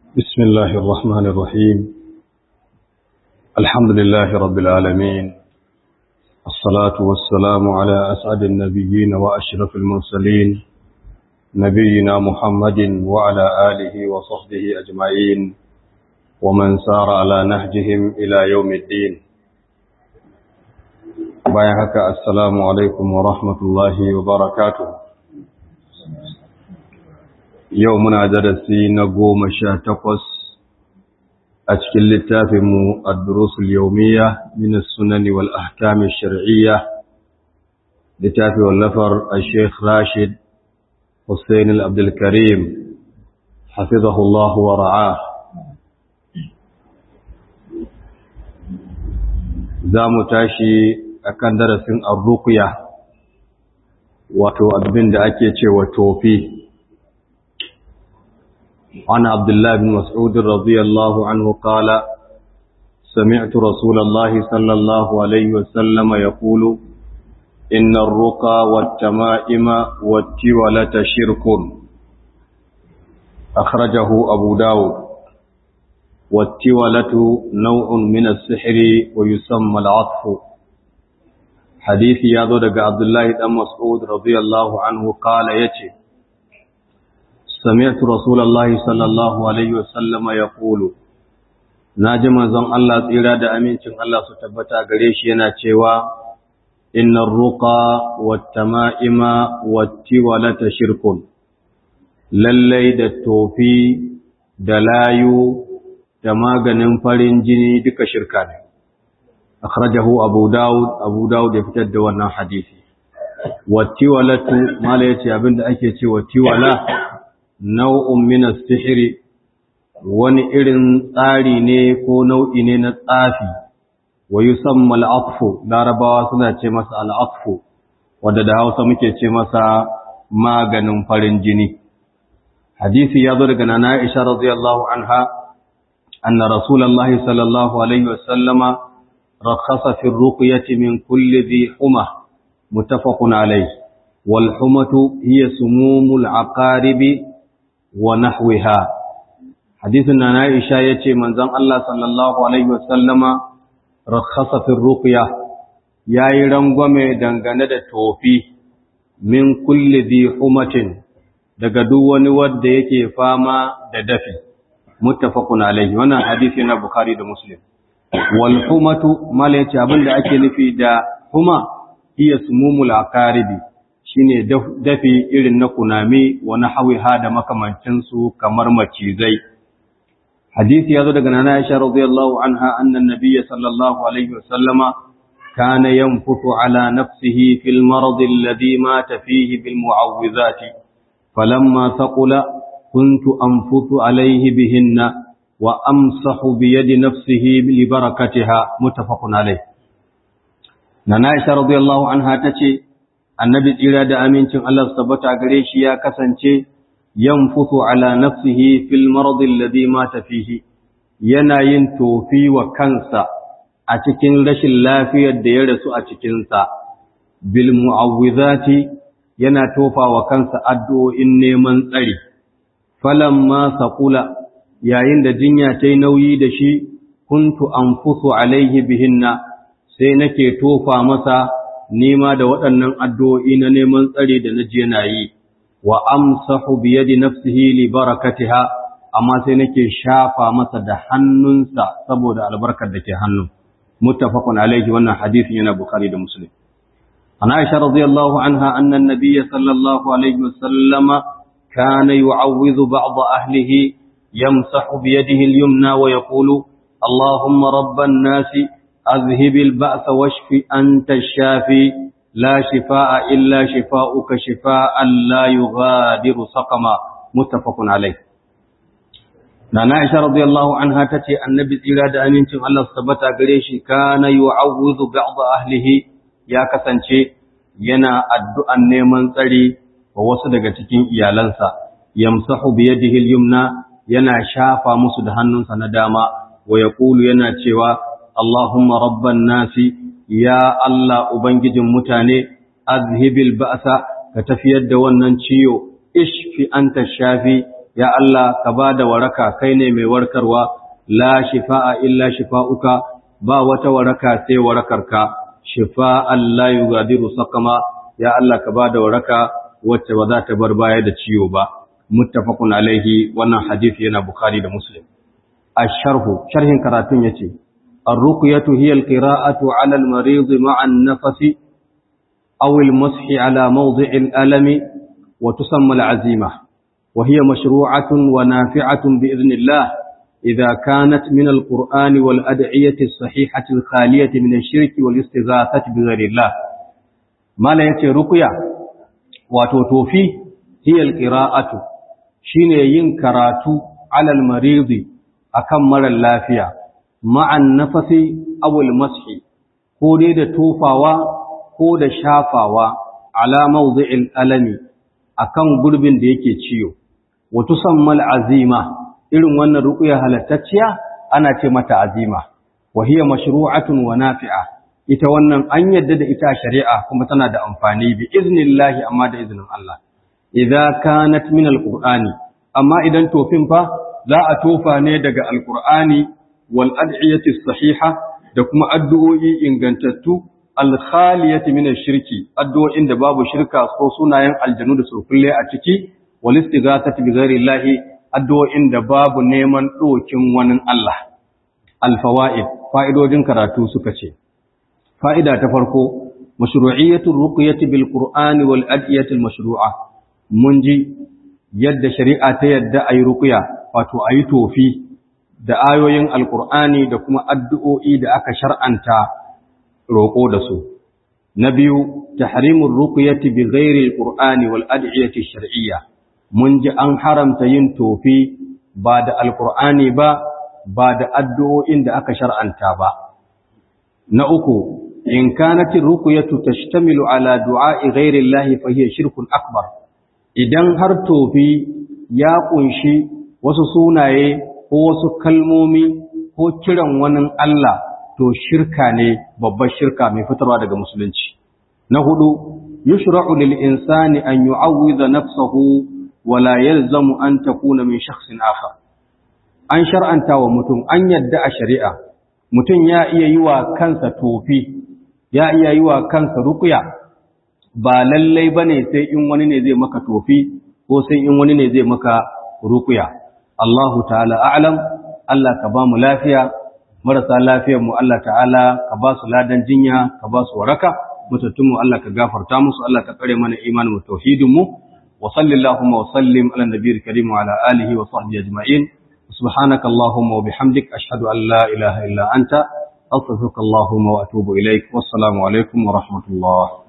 بسم الله الرحمن الرحيم الحمد لله رب العالمين الصلاة والسلام على أسعد النبيين وأشرف المرسلين نبينا محمد وعلى آله وصحبه أجمعين ومن سار على نهجهم إلى يوم الدين بايعك السلام عليكم ورحمة الله وبركاته yau muna darasi na goma sha takwas a cikin littafinmu ad-durusul yawmiyya min as-sunan wal ahkam ash-shar'iyya littafi wallafar al-sheikh Rashid Hussein al-Abdul Karim hafizahu Allah wa ra'ah za mu tashi akan darasin ar-ruqya wato abin da ake cewa tofi عن عبد الله بن مسعود رضي الله عنه قال سمعت رسول الله صلى الله عليه وسلم يقول إن الرقى والتمائم والتولة شرك أخرجه أبو داود والتولة نوع من السحر ويسمى العطف حديث يادود عبد الله بن مسعود رضي الله عنه قال يتي سمعت رسول الله صلى الله عليه وسلم يقول naji manzon Allah tsira da amincin Allah su tabbata gare shi yana cewa innar ruqa wattama'ima wattiwalata shirkun lallai da tofi da layu da maganin farin jini duka shirka ne akhrajahu abu daud abu daud ya fitar da wannan hadisi wattiwalatu mala yace abinda ake cewa tiwala nau'un min sihiri wani irin tsari ne ko nau'i ne na tsafi wa yusamma al-atfu larabawa suna ce masa al-atfu wanda da Hausa muke ce masa maganin farin jini hadisi ya zo daga nana Aisha radiyallahu anha anna rasulullahi sallallahu alaihi wasallama rakhasa fi ar-ruqyati min kulli dhi huma muttafaqun alayhi wal humatu hiya sumumul aqaribi wa nahwiha hadisin na Aisha yace manzon Allah sallallahu alaihi wasallama rakhasa fi ruqya yayi rangwame dangane da tofi min kulli dhi humatin daga duk wani wanda yake fama da dafi muttafaqun alaihi wannan hadisi na Bukhari da Muslim wal humatu mala yace abinda ake nufi da huma hiya sumumul aqaribi shine dafi irin na kunami wa nahwiha da makamancinsu kamar macizai hadisi yazo daga nana Aisha radiyallahu anha anna nabiyya sallallahu alaihi wasallama kana yanfutu ala nafsihi fil marad alladhi mata fihi bil mu'awwidhati falamma thaqula kuntu anfutu alayhi bihinna wa amsahu bi yadi nafsihi li barakatiha muttafaqun alayh nana Aisha radiyallahu anha tace annabi tsira da amincin Allah su tabbata gare shi ya kasance yanfusu ala nafsihi fil marad alladhi mata fihi yana yin tofi wa kansa a cikin rashin lafiyar da ya rasu a cikin sa bil mu'awwizati yana tofa wa kansa addu'o'in neman tsari falamma saqula yayin da jinya tai nauyi da shi kuntu anfusu alaihi bihinna sai nake tofa masa nema da waɗannan addu'o'i na neman tsare da na je na yi, wa amsahu biye da nafsihi li barakatiha, amma sai nake shafa masa da hannunsa saboda albarkar da ke hannun. Muttafaqun alaihi wannan hadisin yana Bukhari da Muslim. An Aisha radiyallahu anha annan nabiyya sallallahu alaihi wasallama kana yu'awwidhu ba'd ahlihi yamsahu bi yadihi al-yumna wa yaqulu Allahumma rabban nasi أذهب البأس واشف أنت الشافي لا شفاء إلا شفاؤك شفاء لا يغادر سقما متفق عليه نانا عائشة رضي الله عنها تتي النبي إرادة أن ينتم الله سبت قريش كان يعوذ بعض أهله يا كسنشي ينا الدعاء نيمان سري ووصدق تكين إيالنسا يمسح بيده اليمنى ينا شافا مسدهن سنداما ويقول ينا تشيوا Allahumma rabban nasi ya Allah ubangijin mutane azhibil ba'sa ka tafiyar da wannan ciyo ishfi anta shafi ya Allah ka ba da waraka kai ne mai warkarwa la shifa'a illa shifa'uka ba wata waraka sai warakarka shifa'an la yugadiru sakama ya Allah ka ba da waraka wacce ba za ta bar baya da ciwo ba muttafaqun alaihi wannan hadisi yana bukhari da muslim asharhu sharhin karatun yace ar-ruqyatu hiya al-qira'atu 'ala al-marid ma'a an-nafsi aw al-mashi 'ala mawdi' al-alami wa tusamma al-'azimah wa hiya mashru'atun wa nafi'atun bi idhnillah idha kanat min al-qur'an wal ad'iyati as-sahihati al-khaliyati min ash-shirki wal istighathati bi ghayrillah mala yace ruqya wato tofi hiya al-qira'atu shine yin karatu 'ala al-marid akan marar lafiya ma'an nafasi awul mashi ko dai da tofawa ko da shafawa ala mawdi'il alami akan gurbin da yake ciyo wa tusammal azima irin wannan ruqya halattacciya ana ce mata azima wa hiya mashru'atun wa nafi'a ita wannan an yadda da ita shari'a kuma tana da amfani bi iznillahi amma da iznin Allah idza kanat min alqur'ani amma idan tofin fa za a tofa ne daga alkur'ani wal ad'iyati sahiha da kuma addu'o'i ingantattu al-khaliyati min shirki addu'o'in da babu shirka ko sunayen aljanu da surkulle a ciki wal istighathati bi ghairi llahi addu'o'in da babu neman dokin wani Allah al-fawaid fa'idojin karatu suka ce fa'ida ta farko mashru'iyyatu ruqyati bil qur'ani wal ad'iyati al-mashru'a mun ji yadda shari'a ta yadda ayi ruqya wato a yi tofi da ayoyin alkur'ani da kuma addu'o'i da aka shar'anta roƙo da su. Na biyu, tahrimun rukuyati bi ghairi alkur'ani wal ad'iyyati shar'iyya. Mun ji an haramta yin tofi ba da alkur'ani ba, ba da addu'o'in da aka shar'anta ba. Na uku, in kanatin rukuyatu tashtamilu ala du'a'i ghairi Allah fa hiya shirkun akbar. Idan har tofi ya ƙunshi wasu sunaye ko wasu kalmomi ko kiran wani Allah to shirka ne babbar shirka mai fitarwa daga musulunci na hudu yushra'u lil insani an yu'awwidha nafsahu wa la yalzamu an takuna min shakhsin akhar an shar'anta wa mutum an yadda a shari'a mutum ya iya yi wa kansa tofi ya iya yi wa kansa ruqya ba lallai bane sai in wani ne zai maka tofi ko sai in wani ne zai maka ruqya Allahu ta'ala a'lam Allah ka ba mu lafiya marasa lafiyar mu Allah ta'ala ka ba su ladan jinya ka ba su waraka mutattun mu Allah ka gafarta musu Allah ka tsare mana imanin mu tauhidin mu wa sallallahu wa sallim ala nabiyil karim wa ala alihi wa sahbihi ajma'in subhanaka allahumma wa bihamdik ashhadu an la ilaha illa anta astaghfiruka allahumma wa atubu ilaik wassalamu alaikum wa rahmatullah